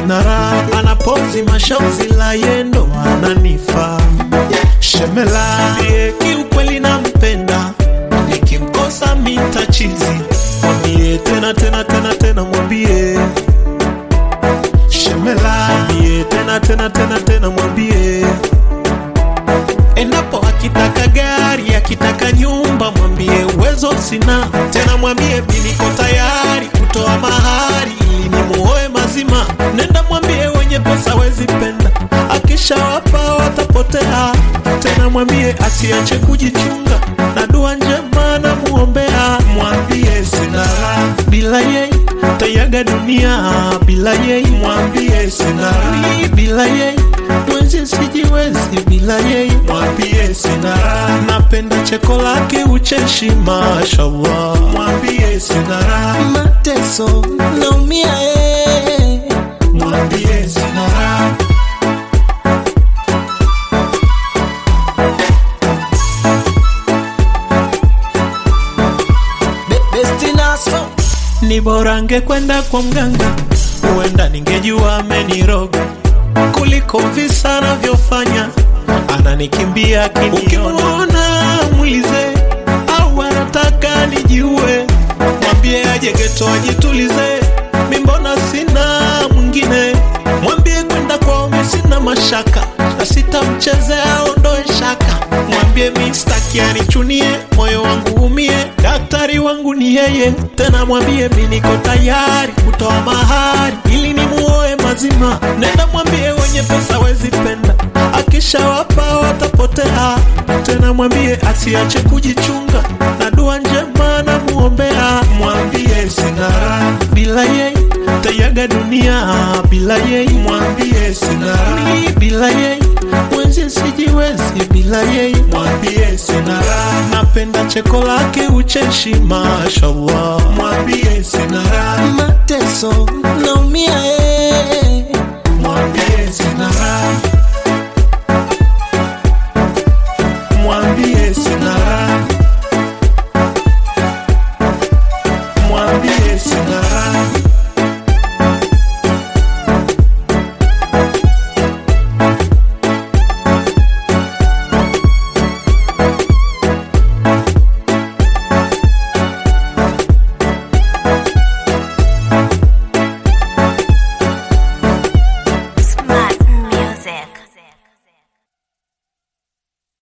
sina raha, anapozi mashozi la yendo ananifa shemela ye kiukweli nampenda, nikimkosa mitachizi, mwambie tena tena tena tena, mwambie shemela, mwambie tena tena tena tena, mwambie endapo akitaka gari akitaka nyumba, mwambie uwezo sina tena, mwambie mi niko tayari kutoa mahari ili nimuoe mazima. Nenda mwambie wenye pesa wezi penda, akishawapa watapotea. Tena mwambie asiache kujichunga na dua njema na muombea. Mwambie sina raha bila yeye, tayaga dunia bila yeye. Mwambie sina raha bila yeye mwenzi sijiwezi bila yeye, mwambie sina raha. Napenda cheko lake ucheshi, mashallah, mwambie sina raha. mateso naumia eh. mwambie sina raha. Be- besti naso Ni bora ngekwenda kwa mganga, huenda ningejua ameniroga kuliko visa anavyofanya, ananikimbia akiniona. Ukimwona mwize au anataka nijiue, mwambie aje geto ajitulize, mi mbona sina mwingine. Mwambie kwenda kwao mi sina mashaka, na sitamchezea ondoe shaka. Mwambie mi staki anichunie, moyo wangu umie, daktari wangu ni yeye. Tena mwambie mi niko tayari kutoa mahari ili nimuoe mazima. Nenda mwambie wenye pesa wezi penda, akishawapa watapotea. Tena mwambie asiache kujichunga na dua njema na muombea. Mwambie sina raha bila yeye, tayaga dunia bila yeye. Mwambie sina raha bila yeye, mwenzi sijiwezi bila yeye. Mwambie sina raha, napenda cheko lake ucheshi, mashallah. Mwambie sina raha mateso naumia eh.